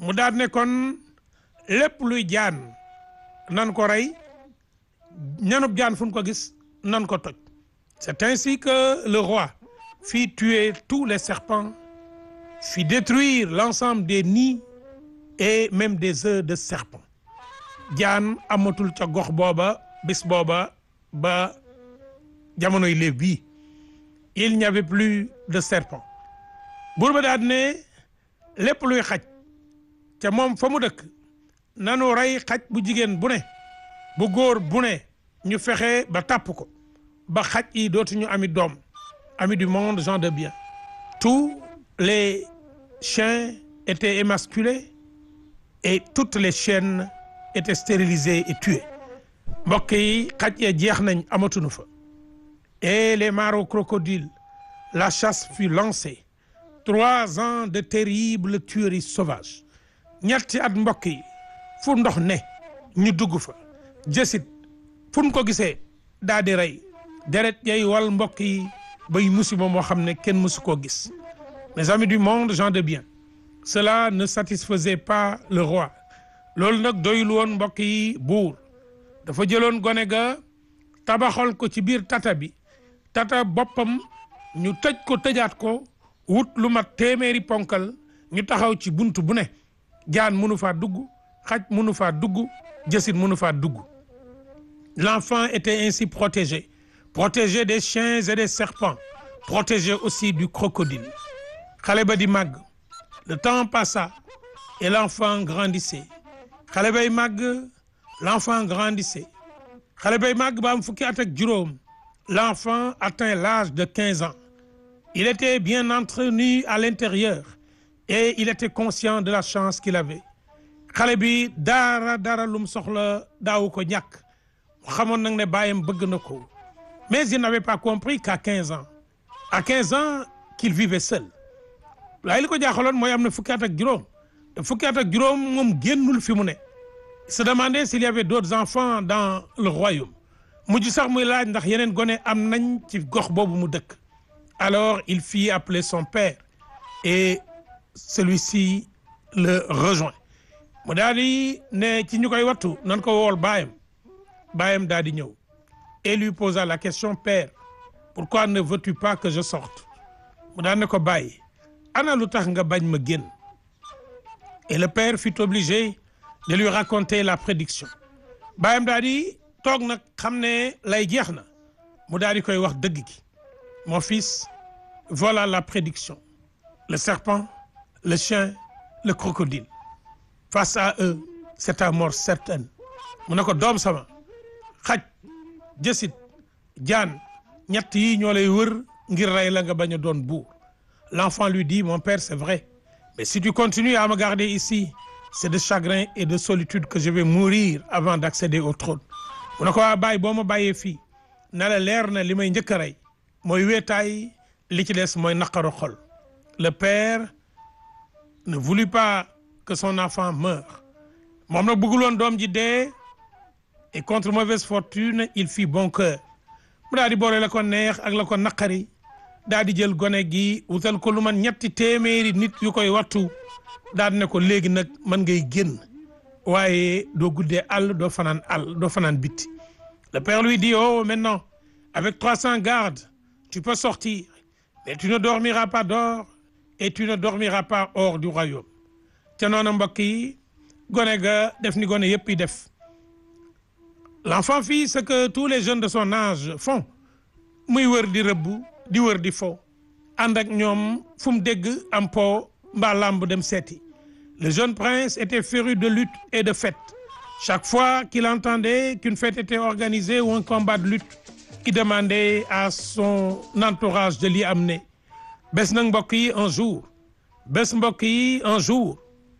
mu daal ne kon lépp luy jaan nan ko rey ñanub jaan fu ñu ko gis nan ko toj c'est ainsi que le roi fit tuer tous les serpents fit détruire l'ensemble des nids et même des œufs de serpent jaan amatul ca gox booba bis booba ba jamonoy léeb bii il n'y avait plus de serpent buur ba daal ne lépp luy xaj ca moom fa mu dëkk nanu rey xaj bu jigéen bu ne bu góor bu ne ñu fexe ba tàpp ko ba xaj yi dootuñu ami doom ami du monde gens de bien tous les chiens étaient émasculés et toutes les chiennes étaient stérilisées et tuées mbokk yi xaj ya jeex nañ amatuñu fa et les mares crocodiles la chasse fut lancée trois ans de terribles tueries sauvages ñetti at mbokk yi fu ndox ne ñu dugg fa jësit fu ñu ko gisee daa di rey deret yay wal mbokk yi bay musiba moo xam ne kenn mësu koo gis mes amis du monde gens de bien cela ne satisfaisait pas le roi loolu nag doyul woon mbokk yi buur dafa jëloon gone ga tabaxal ko ci biir tata bi tata boppam ñu tëj ko tëjaat ko wut lu mat téeméeri ponkal ñu taxaw ci bunt bu ne jaan mënu faa dugg xaj mënu faa dugg jësit mënu faa dugg l'enfant était ainsi protégé protégé des chiens et des serpents protégé aussi du crocodile xale ba di màgg le temps passa et l'enfant grandissait xale bay màgg l'enfant grandissait xale bay màgg ba am fukki at ak juróom l'enfant atteint l'âge de quinze ans il était bien entretenu à l'intérieur et il était conscient de la chance qu'il avait xale bi dara dara lum soxla daawu ko ñàkk xamoon nag ne baayam bëgg na ko mais il n'avait pas compris qu'à quinze ans à quinze ans qu'il vivait seul waaye li ko jaaxaloon mooy am na fukki at ak juróom te fukki at ak juróom moom génnul fi mu ne se demandait s'il y avait d'autres enfants dans le royaume mujj sax muy laaj ndax yeneen gone am nañ ci gox boobu mu dëkk alors il fit appeler son père et celui-ci le rejoint mu daal di ne ci ñu koy wattu nan ko wool baayam baayam daal di ñëw et lui posa la question père pourquoi ne veux-tu pas que je sorte mu daal ne ko bàyyi ana lu tax nga bañ ma génn et le père fut obligé de lui raconter la prédiction baayam daal di toog nag xam ne lay jeex na mu daal di koy wax dëgg gi mon fils voilà la prédiction le serpent le chien le crocodile face à eux c'est ta mort certaine mu ne ko doom sama xaj jësit jaan ñett yi ñoo lay wër ngir rey la nga bañ a doon buur l'enfant lui dit mon père c'est vrai mais si tu continues à me garder ici c'est de chagrin et de solitude que je vais mourir avant d'accéder au trône mu ne ko waa bàyyi boo ma bàyyee fii na la leer na li may njëkk a rey mooy weetaay li ci des mooy naqaru xol le père ne voulut pas que son enfant meure moom nag bëggul woon doom ji dee et contre mauvaise fortune il fit bon cœur mu daal di boole la ko neex ak la ko naqari daal di jël gone gi wutal ko lu man ñetti téeméeri nit yu koy wattu daal di ne ko léegi nag man ngay génn waaye doo guddee àll doo fanaan àll doo fanaan bitti le père lui dit oh maintenant avec trois cents gardes tu peux sortir mais tu ne dormiras pas dehors et tu ne dormiras pas hors du royaume ca noonu mbokk yi gone ga def ni gone yëpp yi def l'enfant fit ce que tous les jeunes de son âge font muy wër di rëbb di wër di fo ànd ak ñoom fu mu dégg am po mbaa làmb dem seeti le jeune prince était féru de lutte et de fête chaque fois qu'il entendait qu'une fête était organisée ou un combat de lutte il demandait à son entourage de l'y amener bés nag mbokk yi un jour bés mbokk yi un jour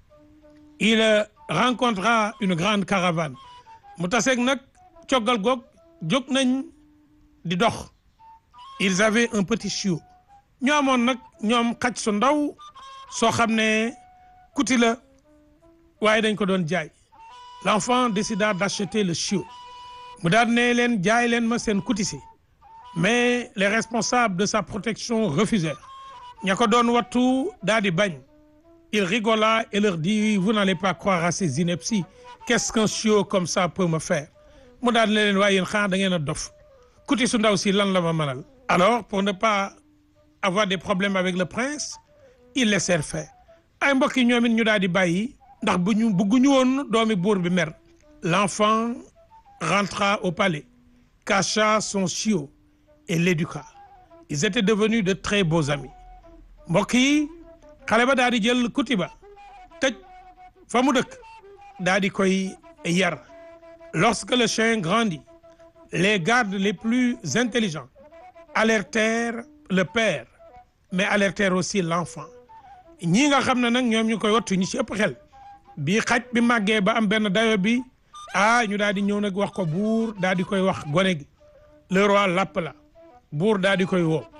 il rencontra une grande caravane mu taseeg nag coggal goog jóg nañ di dox ils avaient un petit chiot ñoo amoon nag ñoom xaj su ndaw soo xam ne kuti la waaye dañ ko doon jaay l'enfant décida d'acheter le chiot mu daal ne leen jaay leen ma seen kuti si mais les responsables de sa protection refusèrent ña ko doon wattu daal di bañ il rigola et leur dit vous n'allez pas croire à ces inepties qu'est-ce qu'un chiot comme ça peut me faire mu daal ne leen waaye yéen xanaa da ngeen a dof kuti su ndaw si lan la ma mënal alors pour ne pas avoir des problèmes avec le prince ils laissèrent faire ay mbokk yi ñoom it ñu daal di bàyyi ndax bu ñu bëgguñu woon doomi buur bi mer l'enfant rentra au palais cacha son chiot et l'éduqua ils étaient devenus de très beaux amis mbokk yi xale ba daal di jël kuti ba tëj fa mu dëkk daal di koy yar lorsque le chien grandit les gardes les plus intelligents alertèrent le père mais alertèrent aussi l'enfant ñii nga xam ne nag ñoom ñu koy wattu ñi ci ëpp xel bi xaj bi màggee ba am benn dayo bi ah ñu daal di ñëw nag wax ko buur daal di koy wax gone gi le roi l'appela buur daal di koy woo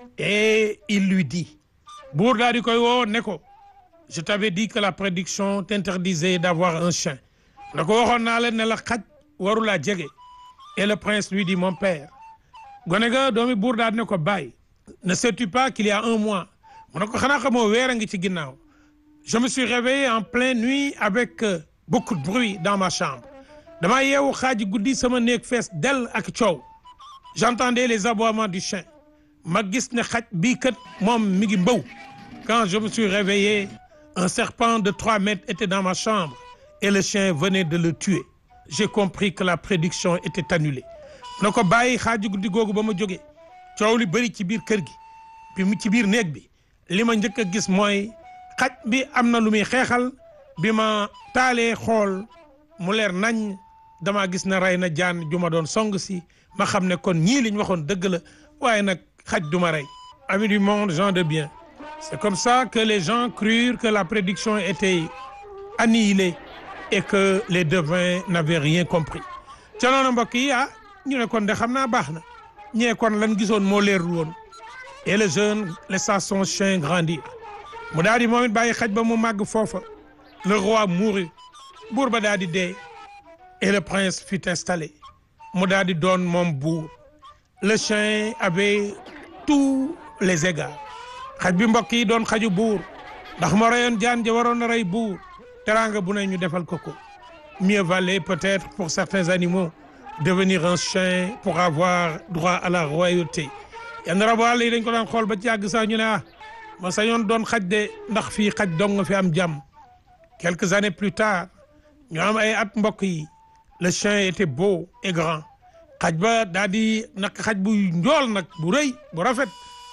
et il lui dit buur daal di koy woo ne ko je t'avais dit que la prédiction t'interdisait d'avoir un chien na ko waxoon naa leen ne la xaj waru laa jege et le prince lui dit mon père gone ga doomi buur daal di ne ko bàyyi ne sais-tu pas qu'il y a un mois mu ne ko xanaa xamoo weer a ngi ci ginnaaw je me suis réveillé en pleine nuit avec euh, beaucoup de bruit dans ma chambre dama yeewu xaaji guddi sama néeg fees dell ak coow j'entendais les aboiements du chien ma gis ne xaj bii kat moom mi ngi mbaw quand je me suis réveillé un serpent de trois mètres était dans ma chambre et le chien venait de le tuer j'ai compris que la prédiction était annulée na ko bàyyi xaaji guddi googu ba ma jógee coow li bëri ci biir kër gi bi mu ci biir néeg bi li ma njëkk a gis mooy xaj bi am na lu muy xeexal bi ma taalee xool mu leer nañ dama gis ne rey na jaan ju ma doon song si ma xam ne kon ñii liñ waxoon dëgg la waaye nag xaj du ma rey amis du monde gens de bien c'est comme ça que les gens crurent que la prédiction était annihilée et que les devins n'avaient rien compris ca noonu mbokk yi ah ñu ne kon de xam naa baax na ñee kon lan gisoon moo leerul woon et le jeune laissa son chien grandir mu daal di moom it bàyyi xaj ba mu màgg foofa le roi mourut buur ba daal di dee et le prince fut installé mu daal di doon moom buur le chien avait tous les égards xaj bi mbokk yi doon xaju buur ndax moo reyoon jaan ja waroon na rey buur teraanga bu ne ñu defal ko ko mieux valait peut-être pour certains animaux devenir un chien pour avoir droit à la royauté yenn rabu àll yi dañ ko daan xool ba ci yàgg sax ñu ne ah ma sañoon doon xaj de ndax fii xaj dong nga fi am jàmm quelques années plus tard ñu am ay at mbokk yi le chien était beau et grand xaj ba daal di nag xaj bu njool nag bu rëy bu rafet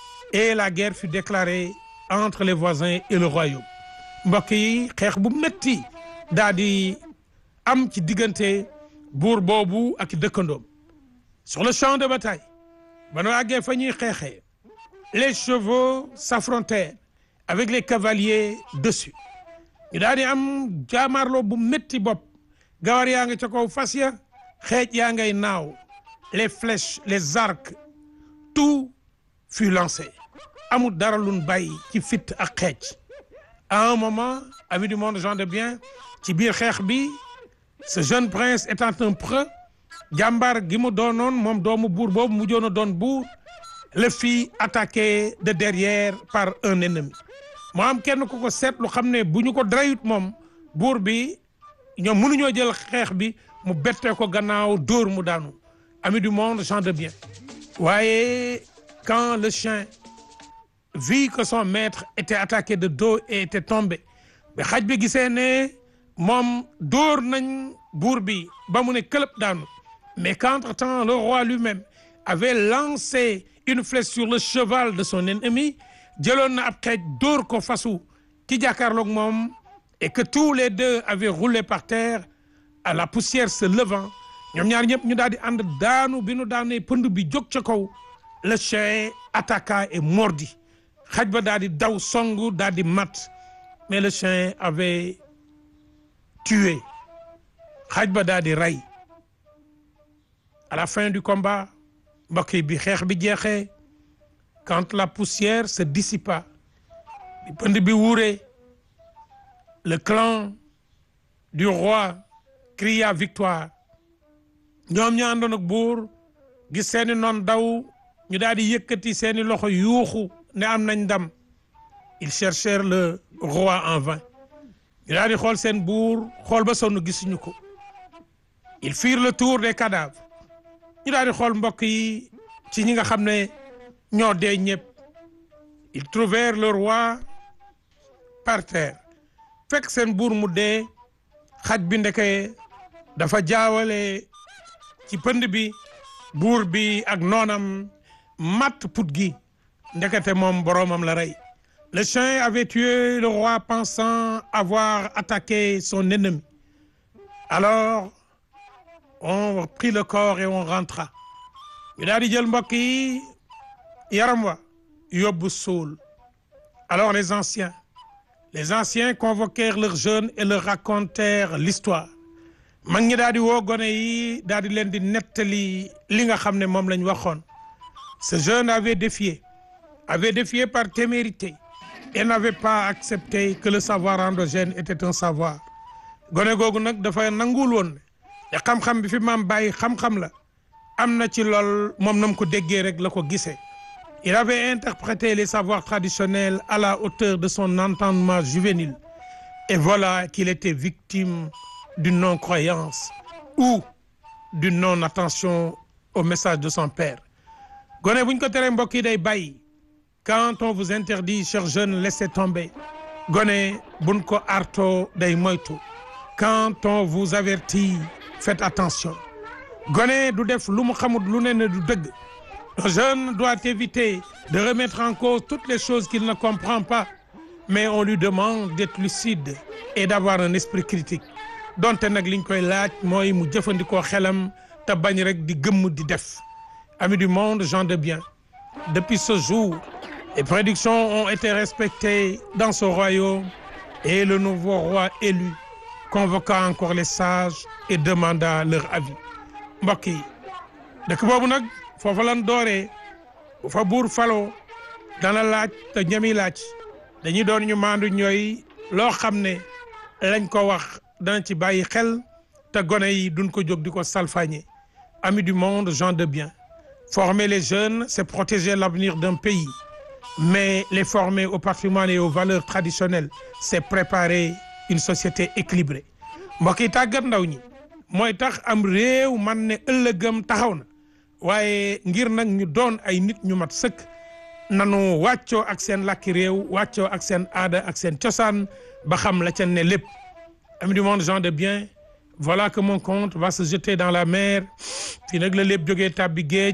et la guerre fut déclarée entre les voisins et le royaume mbokk yi xeex bu metti daal di am ci diggante buur boobu ak dëkkandoom sur le champ de bataille ba nu àggee fa ñuy xeexee les chevaux s'affrontèrent avec les cavaliers dessus ñu daal di am jaamarloo bu métti bopp gawar yaa nga ca kaw fas ya xeej yaa ngay naaw les flèches les arcs tout fut lancé amul dara luñ bàyyi ci fit ak xeej à un moment amis du monde gens de bien ci biir xeex bi ce jeune prince étant un preux jàmbaar gi mu doonoon moom doomu buur boobu mu joon a doon buur le fit attaqué de derrière par un ennemi moo am kenn ku ko seetlu xam ne bu ñu ko drayut moom buur bi ñoom mënuñoo jël xeex bi mu bettee ko gannaaw dóor mu daanu ami du monde gens de bien waaye quand le chien vit que son maître était attaqué de dos et était tombé ba xaj bi gisee ne moom dóor nañ buur bi ba mu ne këlëb daanu mais qu'entre-temps le roi lui-même avait lancé une flèche sur le cheval de son ennemi jëloon na ab xeej dóor ko fasu ki jàkkaarloog moom et que tous les deux avaient roulé par terre à la poussière se levant ñoom ñaar ñëpp ñu daal di ànd daanu bi nu daanee pënd bi jóg ca kaw le chien attaqua et mordit xaj ba daal di daw songu daal di mat mais le chien avait tué xaj ba daal di rey à la fin du combat mbokk yi bi xeex bi jeexee quand la poussière se dissipa bi pënd bi wuuree le clan du roi cria victoire ñoom ñu àndoon ak buur gis seeni noon daw ñu daal di yëkkati seeni loxo yuuxu ne am nañ ndam ils cherchèrent le roi en vain ñu daal di xool seen buur xool ba sonn gisuñu ko ils firent le tour des cadavres ñu daal di xool mbokk yi ci ñi nga xam ne ñoo dee ñëpp ils trouvèrent le roi par terre fekk seen buur mu dee xaj bi ndeke dafa jaawale ci pënd bi buur bi ak noonam matt put gi ndekete moom boroomam la rey le chien avait tué le roi pensant avoir attaqué son ennemi alors on prit le corps et on rentra ñu daal di jël mbokk yi yaram wa yóbbu suul alors les anciens les anciens convoquèrent leurs jeunes et leur racontèrent l'histoire mag ñi daal di woo gone yi daal di leen di nettali li nga xam ne moom lañ waxoon ce jeune avait défié avait défié par témérité et n'avait pas accepté que le savoir endogène était un savoir gone googu nag dafa nanguwul woon te xam-xam bi fi maam bàyyi xam-xam la am na ci lool moom nam ko déggee rek la ko gisee il avait interprété les savoirs traditionnels à la hauteur de son entendement juvénile et voilà qu'il était victime d'une non-croyance ou d'une non-attention au message de son père gone bu ñu ko teree mbokk yi day bàyyi quand on vous interdit chers jeunes laissez tomber gone buñ ko arto day moytu quand on vous avertit faites attention gone du def lu mu xamut lu ne ne du dëgg un jeune doit éviter de remettre en cause toutes les choses qu'il ne comprend pas mais on lui demande d'être lucide et d'avoir un esprit critique donte nag liñ koy laaj mooy mu jëfandikoo xelam te bañ rek di gëmm di def amis du monde gens de bien depuis ce jour les prédictions ont été respectées dans ce royaume et le nouveau roi élu convoqua encore les sages et demanda leur avis mbokk yi dëkk boobu nag foofa lan dooree bu fa buur faloo dana laaj te ñami laaj dañuy doon ñu maandu ñooy loo xam ne lañ ko wax dana ci bàyyi xel te gone yi duñ ko jóg di ko salfaañe amis du monde gens de bien former les jeunes c'est protéger l'avenir d'un pays mais les former au patrimoine et aux valeurs traditionnelles c'est préparer une société équilibrée mbokk yi tàggat ndaw ñi mooy tax am réew man ne ëllëgam taxaw na waaye ngir nag ñu doon ay nit ñu mat sëkk nanu wàccoo ak seen làkki réew wàccoo ak seen aada ak seen cosaan ba xam la ca ne lépp amis du monde gens de bien voilà que mon compte va se jeter dans la mer fii nag la lépp jógee tàbbi géej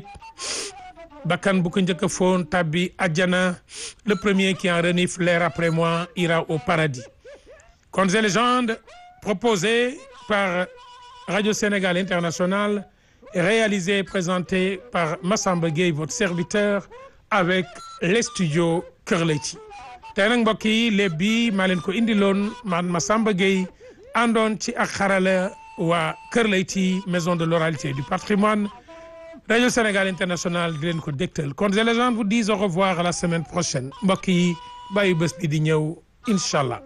bakkan bu ko njëkk a foon tàbbi àjjana le premier qui en renifle l'air après moi ira au paradis contes et légendes proposés par Radio Sénégal International réalisé et présenté par Massamba Gueye votre serviteur avec les studios Kër Leyti tey nag mbokk yi léeb bi maa leen ko indiloon man Massamba Gueye àndoon ci ak xarala waa Kër Leyti maison de l'oralité et du patrimoine Radio Sénégal International di leen ko dégtal Contes et légendes vous disent au revoir à la semaine prochaine mbokk yi bàyyi bés bi di ñëw incha allah.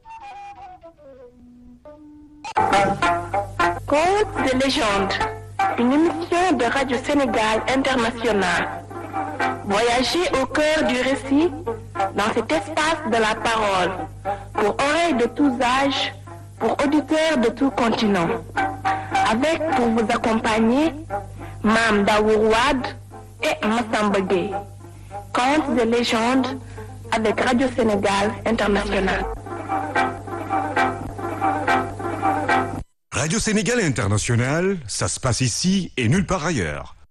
Contes de légende, une émission de Radio Sénégal International. Voyagez au cœur du récit dans cet espace de la parole, pour oreilles de tous âges, pour auditeurs de tout continent. Avec pour vous accompagner, Mam Daourouad et Massamba Gueye. Contes de légende avec Radio Sénégal International. Radio Sénégal International, ça se passe ici et nulle part ailleurs.